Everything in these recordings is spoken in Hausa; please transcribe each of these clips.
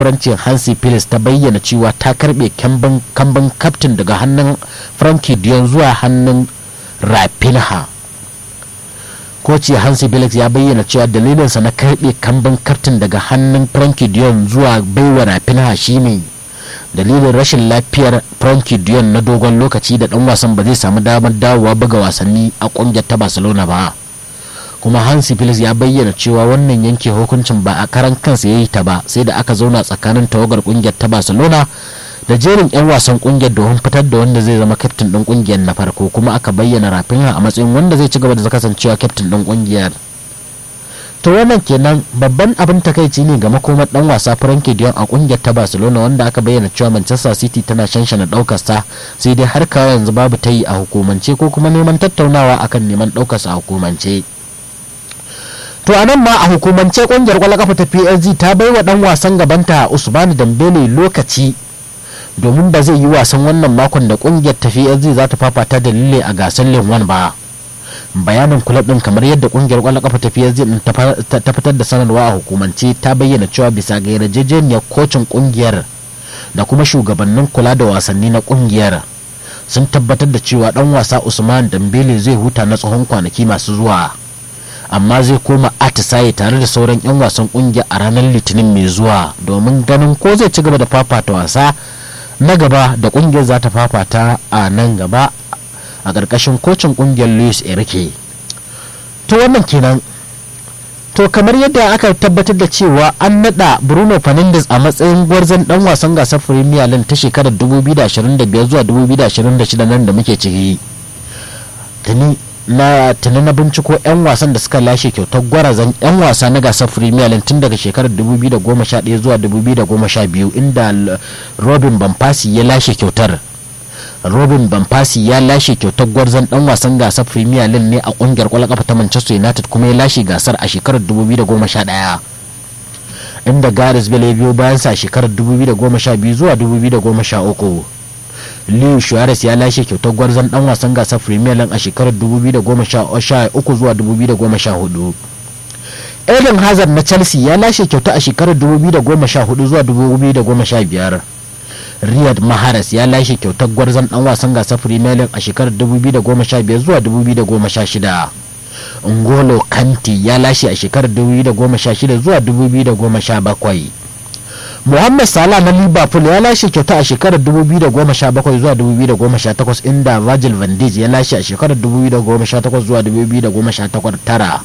jagorancin hansi phillips ta bayyana cewa ta karbe kamban kaftin daga hannun frankie dion zuwa hannun rafinha koci hansi felix ya bayyana cewa dalilinsa na karbe kamban kaftin daga hannun frankie dion zuwa baiwa rafinha shine dalilin rashin lafiyar frankie dion na dogon lokaci da dan wasan ba zai samu damar dawowa buga wasanni a kungiyar ta barcelona ba kuma hansi felix ya bayyana cewa wannan yanke hukuncin ba a karan kansa ya yi ta ba sai da aka zauna tsakanin tawagar kungiyar ta barcelona da jerin 'yan wasan kungiyar domin fitar da wanda zai zama kyaftin din kungiyar na farko kuma aka bayyana rafinha a matsayin wanda zai ci gaba da kasancewa kyaftin din kungiyar to wannan kenan babban abin takaici ne ga makomar dan wasa Frankie Dion a kungiyar ta Barcelona wanda aka bayyana cewa Manchester City tana shanshana daukar sa sai dai har kawo yanzu babu ta yi a hukumance ko kuma neman tattaunawa akan neman daukar sa a hukumance to a nan ma a hukumance kungiyar kwallon kafa ta PSG ta bai wa dan wasan gabanta Usmani Dembele lokaci domin ba zai yi wasan wannan makon da kungiyar ta PSG za ta fafata da Lille a gasar Ligue ba bayanin kulab din kamar yadda kungiyar kwallon kafa ta PSG din ta fitar da sanarwa a hukumance ta bayyana cewa bisa ga yarjejeniyar kocin kungiyar da kuma shugabannin kula da wasanni na kungiyar sun tabbatar da cewa dan wasa Usman Dembele zai huta na tsawon kwanaki masu zuwa amma zai koma atisaye tare da sauran 'yan wasan kungiya a ranar litinin mai zuwa domin ganin ko zai ci gaba da fafata wasa na gaba da kungiyar za ta fafata a nan gaba a ƙarƙashin kocin kungiyar luis enrique to wannan kenan to kamar yadda aka tabbatar da cewa an nada bruno fernandes a matsayin gwarzon dan wasan gasar premier league ta shekarar 2025 zuwa 2026 nan da muke ciki tuni na tuni na binciko 'yan wasan da suka lashe kyautar gwarazan 'yan wasa na gasar premier league tun daga shekarar 2011 zuwa 2012 inda robin bamfasi ya lashe kyautar robin bamfasi ya lashe kyautar gwarzon dan wasan gasar premier league ne a kungiyar kwallon kafa ta manchester united kuma ya lashe gasar a shekarar 2011 inda garis bale biyo bayan sa shekarar 2012 zuwa 2013 Leo Suarez ya lashe kyautar gwarzon dan wasan gasar Premier League a shekarar 2013 zuwa 2014. Eden Hazard na Chelsea ya lashe kyauta a shekarar 2014 zuwa 2015. Riyad Mahrez ya lashe kyautar gwarzon dan wasan gasar Premier League a shekarar 2015 zuwa 2016. Ngolo Kante ya lashe a shekarar 2016 zuwa 2017. Muhammad Salah na Liverpool ya lashe kyauta a shekarar 2017 zuwa 2018 inda Virgil van Dijk ya lashe a shekarar 2018 zuwa 2019.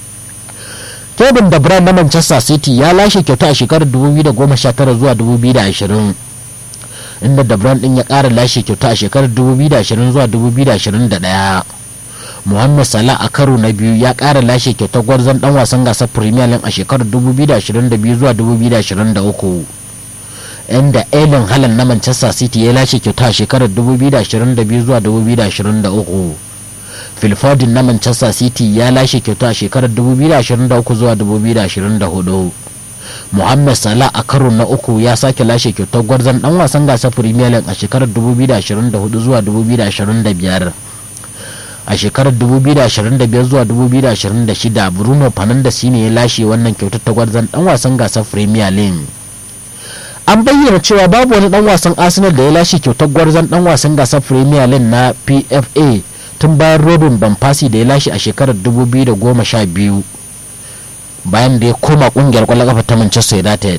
Kevin De Bruyne na Manchester City ya lashe kyauta a shekarar 2019 zuwa 2020. Inda De Bruyne din ya ƙara lashe kyauta a shekarar 2020 zuwa 2021. Muhammad Salah a karo na biyu ya ƙara lashe kyautar gwarzon dan wasan gasar Premier League a shekarar 2022 zuwa 2023. Inda Erling Haaland na Manchester City ya lashe kyauta a shekarar 2022 zuwa 2023. Phil Foden na Manchester City ya lashe kyauta a shekarar 2023 zuwa 2024. Muhammad Salah a karo na uku ya sake lashe kyautar gwarzon dan wasan gasar Premier League a shekarar 2024 zuwa 2025. a shekarar 2025 zuwa 2026 bruno fernandes ne ya lashe wannan kyautar ta gwarzon dan wasan gasar premier league an bayyana cewa babu wani dan wasan arsenal da ya lashe kyautar gwarzon dan wasan gasar premier league na pfa tun bayan robin banfasi da ya lashe a shekarar 2012 bayan da ya koma kungiyar kwallon kafa ta manchester united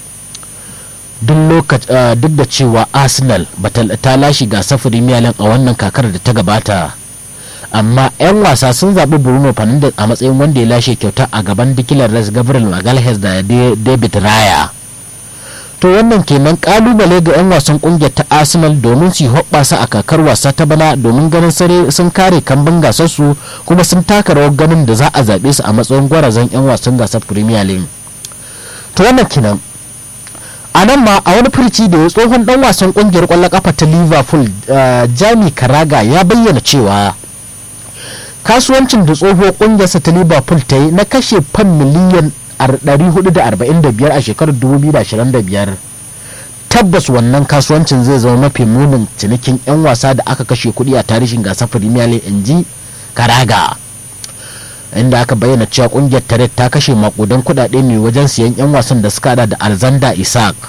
duk da cewa arsenal ta lashe gasar premier league a wannan kakar da ta gabata amma 'yan wasa sun zaɓi bruno fernandes a matsayin wanda ya lashe kyauta a gaban dikilar res gabriel magalhaes da david raya to wannan kenan kalubale ga 'yan wasan kungiyar ta arsenal domin su hoɓɓasa a kakar wasa ta bana domin ganin sare sun kare kambin gasarsu kuma sun taka rawar ganin da za a zaɓe su a matsayin gwarazan 'yan wasan gasar premier league to wannan kenan a nan ma a wani furci da ya tsohon dan wasan kungiyar kwallon kafa ta liverpool jami karaga ya bayyana cewa kasuwancin da tsohuwar kungiyarsa ta liverpool ta yi na kashe fan miliyan 445 a shekarar 2025 tabbas wannan kasuwancin zai zama mafi munin cinikin 'yan wasa da aka kashe kuɗi a tarihin gasar premier league in ji karaga inda aka bayyana cewa kungiyar tare ta kashe makudan kuɗaɗe ne wajen siyan 'yan wasan da suka hada da alexander isaac